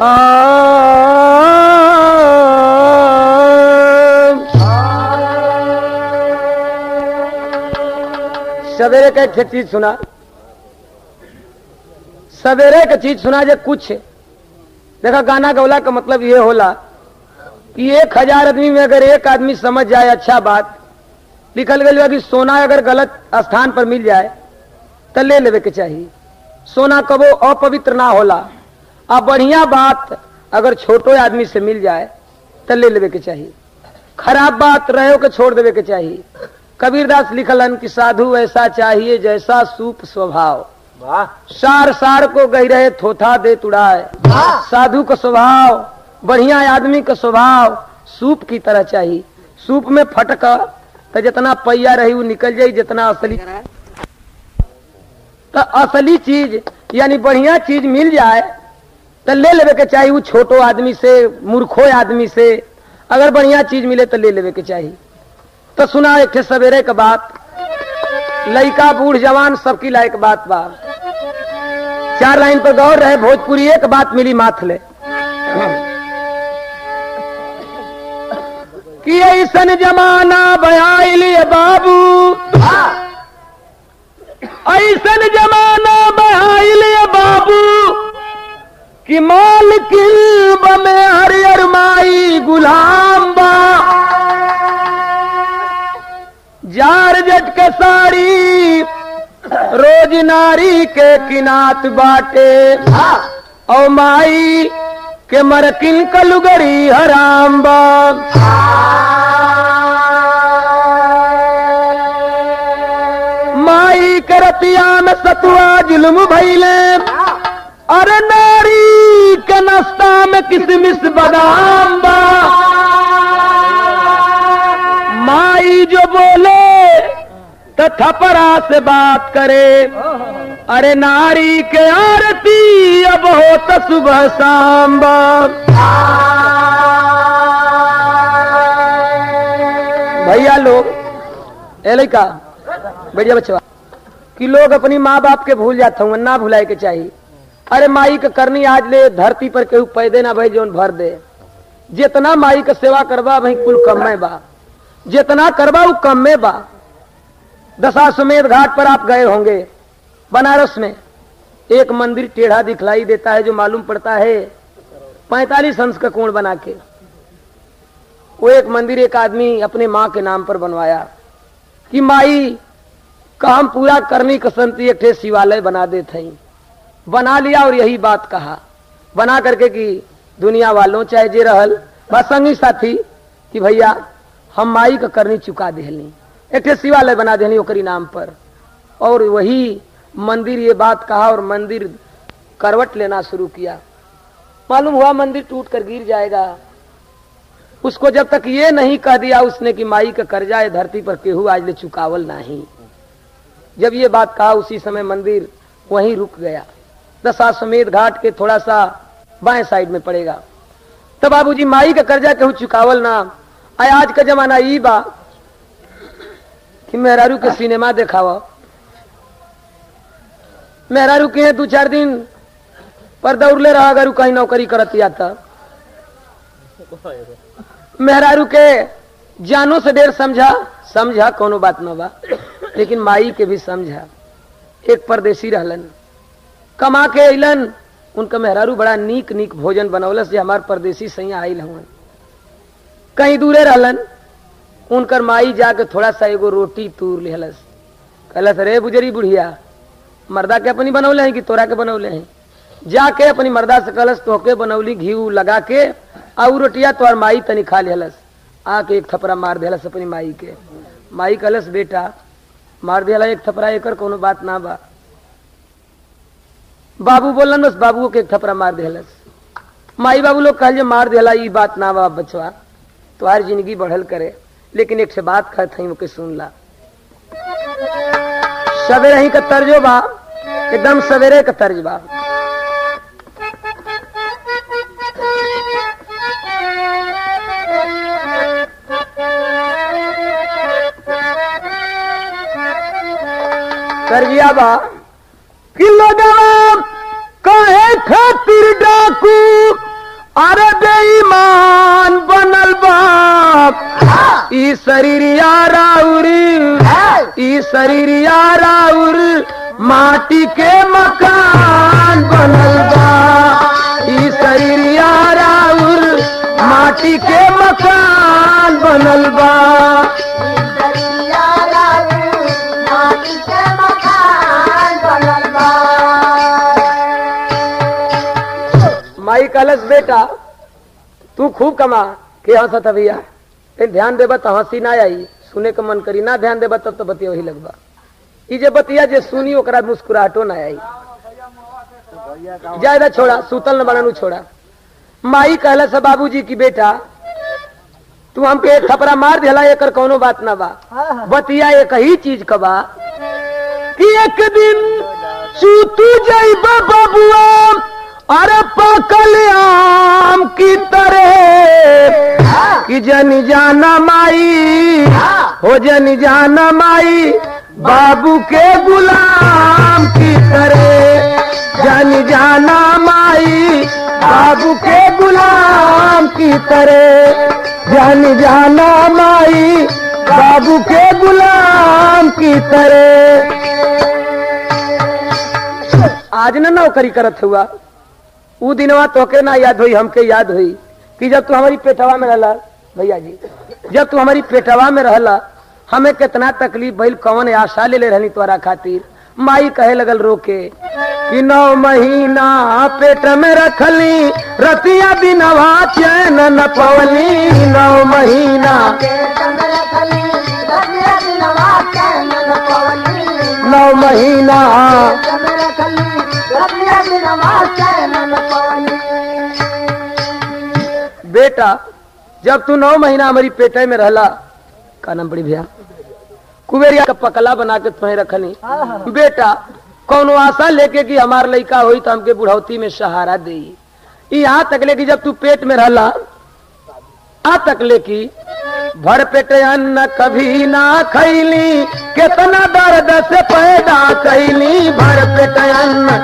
सवेरे का एक चीज सुना सवेरे का चीज सुना जे कुछ देखा गाना गौला का मतलब ये होला कि एक हजार आदमी में अगर एक आदमी समझ जाए अच्छा बात लिखल गई कि सोना अगर गलत स्थान पर मिल जाए तो ले लेवे के चाहिए सोना कबो अपवित्र ना होला आ बढ़िया बात अगर छोटो आदमी से मिल जाए तो ले लेवे के चाहिए खराब बात रहे के छोड़ देवे के चाहिए कबीरदास लिखलन कि साधु ऐसा चाहिए जैसा सूप स्वभाव वाह सार सार को गई रहे थोथा दे तुड़ाए साधु का स्वभाव बढ़िया आदमी का स्वभाव सूप की तरह चाहिए सूप में फटक तो जितना पैया रही वो निकल जाई जितना असली तो असली चीज यानी बढ़िया चीज मिल जाए तो ले लेवे के चाहिए वो छोटो आदमी से मूर्खो आदमी से अगर बढ़िया चीज मिले तो ले लेवे के चाहिए तो सुना एक ठे सवेरे का बात लड़का बूढ़ जवान सबकी लायक बात बा चार लाइन पर गौर रहे भोजपुरी एक बात मिली माथले कि ऐसन जमाना बयाइल बाबू ऐसन जमाना बहाइल बाबू कि माल किल्ब में हरियर माई गुलाम बा जार जट के साड़ी रोज नारी के किनात बाटे औ माई के मरकिन कलुगरी हराम बा माई के रतिया में सतुआ जुल्म भैले अरे नारी के नाश्ता में किसमिस बादाम बा माई जो बोले तो थपरा से बात करे अरे नारी के आरती अब हो तो सुबह शाम बा भैया लोग ए लड़का बढ़िया बच्चा कि लोग अपनी माँ बाप के भूल जाते हूँ ना भुलाए के चाहिए अरे माई के करनी आज ले धरती पर केहू पैदे ना भाई जोन भर दे जितना माई के सेवा करबा वही कुल कम में बा जितना करबा वो कम में बा दशाश्वमेध घाट पर आप गए होंगे बनारस में एक मंदिर टेढ़ा दिखलाई देता है जो मालूम पड़ता है पैतालीस अंश का कोण बना के वो एक मंदिर एक आदमी अपने माँ के नाम पर बनवाया कि माई काम पूरा करने कसंती एक ठे शिवालय बना दे थी बना लिया और यही बात कहा बना करके कि दुनिया वालों चाहे जे रहल बस संगी साथी कि भैया हम माई का करनी चुका देहली एक ठे शिवालय बना देहली ओकरी नाम पर और वही मंदिर ये बात कहा और मंदिर करवट लेना शुरू किया मालूम हुआ मंदिर टूट कर गिर जाएगा उसको जब तक ये नहीं कह दिया उसने कि माई का कर्जा है धरती पर केहू आज ले चुकावल नहीं जब ये बात कहा उसी समय मंदिर वहीं रुक गया दशाश्वमेध घाट के थोड़ा सा बाएं साइड में पड़ेगा तो बाबूजी माई का कर्जा केहू चुकावल ना आय आज का जमाना ई बा कि मेहरारू के सिनेमा देखावा मेहरारू के दू चार दिन पर दौड़ले रहा अगर उ कहीं नौकरी करत या था मेहरारू के जानो से देर समझा समझा कोनो बात न बा लेकिन माई के भी समझा एक परदेसी रहलन कमा के अलन उनका मेहरारू बड़ा नीक नीक भोजन बनौलस जे हमार परदेसी सैया आयल हवन कहीं दूरे रहलन उनकर माई जाके थोड़ा सा एगो रोटी तूर लेहलस कहलस रे बुजरी बुढ़िया मर्दा के अपनी बनौले हैं कि तोरा के बनौले हैं जाके अपनी मर्दा से कहलस तोहके बनौली घी उ लगा के आउ रोटिया तोहर माई तनी खा लेहलस आके एक थपरा मार देहलस अपनी माई के माई कहलस बेटा मार दिया एक थपरा एकर कोनो बात ना बा बाबू बोलन बस बाबू के एक थपरा मार देहलस माई बाबू लोग कहल जे मार देला ई बात ना बा बचवा तुम्हारी जिंदगी बढ़ल करे लेकिन एक से बात कहत हई ओके सुन ला सवेरे ही का तर्जो बा एकदम सवेरे का तर्ज बा तर्जिया बा कि लगवा कहे खातिर डाकू शरीरिया राउर ई शरीरिया राउर माटी के मकान बनल बा ई शरीरिया राउर माटी के मकान बनल बा माई कलश बेटा तू खूब कमा के हंसत भैया कहीं ध्यान देबा तो हंसी ना आई सुने के मन करी ना ध्यान देबा तब तो बतिया वही लगबा ई जे बतिया जे सुनी ओकरा मुस्कुराहटो ना आई ज्यादा छोड़ा सूतल न बनानू छोड़ा माई कहला से बाबूजी की बेटा तू हमके एक थपरा मार दिला एकर कौनो बात ना बा बतिया एक ही चीज का बा कि एक दिन सूतू जाइबा बबुआ अरे पकल आम की तरह कि जन जाना माई हो जन जाना माई बाबू के गुलाम की तरह जन जाना माई बाबू के गुलाम की तरह जन जाना माई बाबू के गुलाम की तरह आज न नौकरी करत हुआ ऊ दिनवा तोके ना याद हुई हमके याद हुई कि जब तू हमारी पेटवा में रहला भैया जी जब तू हमारी पेटवा में रहला हमें कितना तकलीफ भइल कौन आशा ले ले रहनी तोरा खातिर माई कहे लगल रोके कि नौ महीना पेट में रखली रतिया दिनवा चैन न पवली नौ महीना नौ महीना बेटा जब तू नौ महीना हमारी पेटे में रहला का नाम बड़ी भैया कुबेरिया का पकला बना के तुम्हें रखनी बेटा कौनो आशा लेके कि हमार लड़का हुई तो हमके बुढ़ौती में सहारा दे यहाँ तक ले कि जब तू पेट में रहला आ तक ले कि भर पेट अन्न कभी ना खैली कितना दर्द से पैदा कैली भर पेट अन्न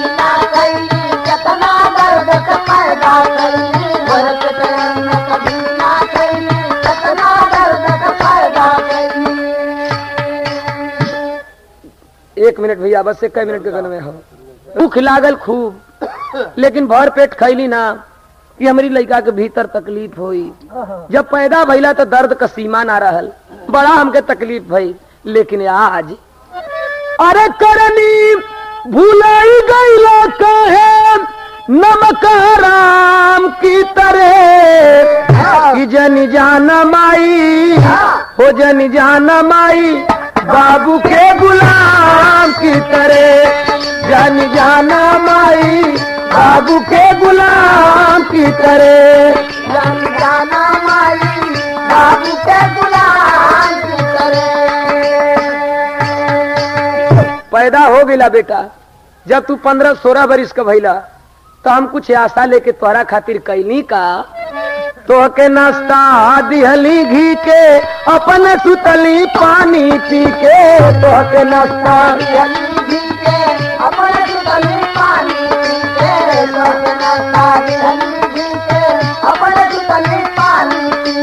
एक मिनट भैया बस एक मिनट के गन में हो भूख लागल खूब लेकिन भर पेट खैली ना कि हमारी लड़का के भीतर तकलीफ हुई जब पैदा भइला तो दर्द का सीमा ना रहल बड़ा हमके तकलीफ भई लेकिन आज अरे करनी भूलाई गईला कहे नमक राम की तरह कि जन जाना माई हो जन जाना माई बाबू के गुलाम की तरह जन जाना माई बाबू के गुलाम की तरह जाना माई बाबू के गुलाम की तरह पैदा हो गईला बेटा जब तू पंद्रह सोलह बरिस का भइला तो हम कुछ आशा लेके तोहरा खातिर कैली का तो के नाश्ता दिहली घी के अपन सुतली पानी पी के तो के नाश्ता हली भी के अपने सुतली पानी पी के लोग नाता हली भी के अपने सुतली पानी पी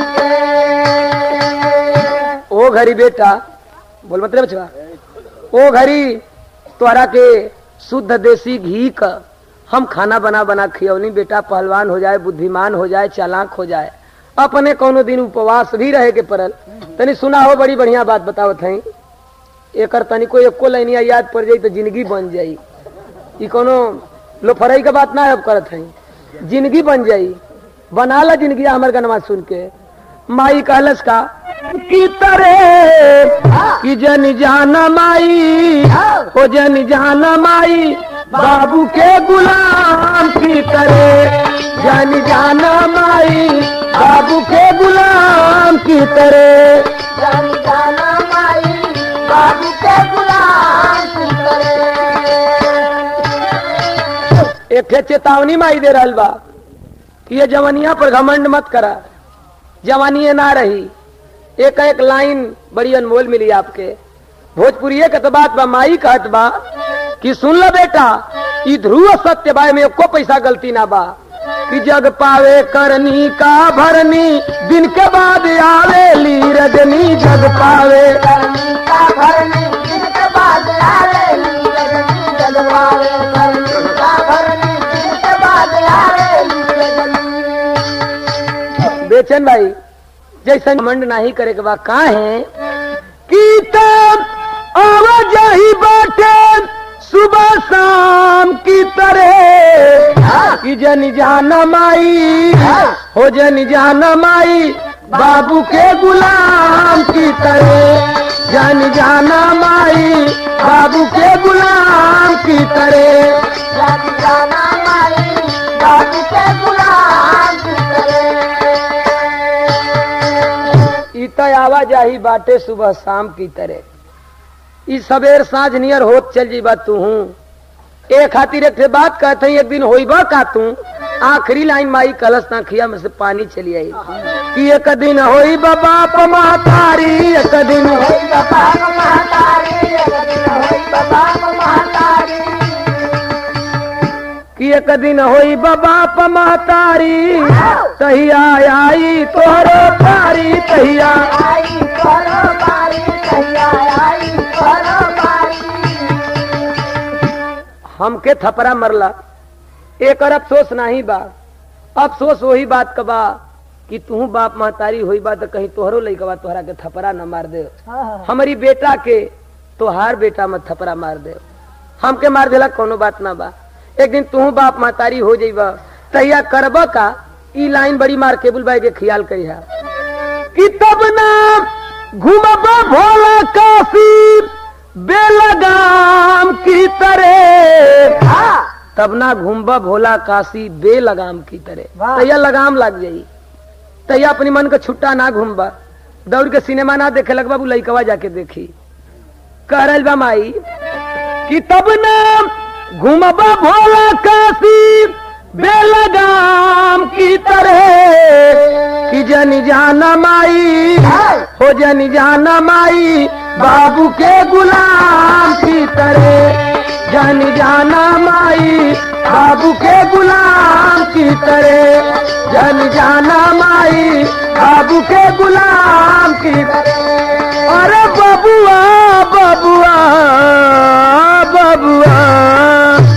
के ओ घरी बेटा बोल मतलब बचवा ओ घरी तोहरा के शुद्ध देसी घी का हम खाना बना बना खियौनी बेटा पहलवान हो जाए बुद्धिमान हो जाए चालाक हो जाए अपने कोनो दिन उपवास भी रहे के पड़ल तनी सुना हो बड़ी बढ़िया बात बतावत हई एकर तनी को एको लाइनिया याद पड़ जाई तो जिंदगी बन जाई ई कोनो लोफरई के बात ना अब करत हई जिंदगी बन जाई बना ला जिंदगी हमर गनवा सुन के माई कहलस का की तरह कि जन जाना माई हो जन जाना माई बाबू के गुलाम की तरह जन जाना माई बाबू के गुलाम की तरह जानी जाना माई बाबू के गुलाम की तरह एक ठे चेतावनी माई दे रहल बा कि ये जवनिया पर घमंड मत करा जवानी ना रही एक एक लाइन बड़ी अनमोल मिली आपके भोजपुरी के तो बात बा माई कहत बा कि सुन लो बेटा ई ध्रुव सत्य बाय में एको पैसा गलती ना बा कि जग पावे करनी का भरनी दिन के बाद आवेली रजनी जग पावे करनी का भरनी जिनके बाद आवेली रजनी जगवावे करनी का भरनी जिनके बाद आवेली रजनी बेचन भाई जैसे मंड नहीं करे के बाद कहा है कि तब आवाजाही बाटे सुबह शाम की तरह कि जन जाना माई हो जन जाना माई बाबू के गुलाम की तरह जन जाना माई बाबू के गुलाम की तरह जाति जाना माई बाबू के गुलाम की तरह इत आवाजाही बाटे सुबह शाम की तरह ई सबेर साँझ नियर होत चल जी बात तू हूँ ए खातिर एक ठे बात कहते हैं एक दिन होइबा का तू आखिरी लाइन माई कलश ना खिया में से पानी चली आई कि एक दिन होई बाप महतारी एक दिन होई होई बाबा महातारी एक दिन होई बाबा महातारी कि एक दिन होई बाप महतारी तहिया आई तोहरो पारी तहिया आई करो बारी कहिया आई करो बारी हमके थपरा मरला एक और अफसोस नहीं बा अफसोस वही बात का बा कि तू बाप महतारी हुई बा तो कहीं तोहरो लइका बा तोहरा के थपरा न मार दे हमारी बेटा के तोहार बेटा मत थपरा मार दे हमके मार देला कोनो बात ना बा एक दिन तू बाप महतारी हो जाइबा तहिया करब का ई लाइन बड़ी मार केबुल बाई के ख्याल करिहा कि तब ना घूमब भोला काशी बेलगाम की तरह तब ना घूमबा भोला काशी बेलगाम की तरह वाह। तैया लगाम लग जाई तैया अपनी मन का छुट्टा ना घूमबा दौड़ के सिनेमा ना देखे लग बाबू लइकवा जाके देखी कह रहल बा माई कि तब ना घूमबा भोला काशी बेलगाम की तरह कि जन जाना माई हो जन जाना माई बाबू के गुलाम की तरह जन जाना माई बाबू के गुलाम की तरह जन जाना माई बाबू के गुलाम की तरह अरे बबुआ बबुआ बबुआ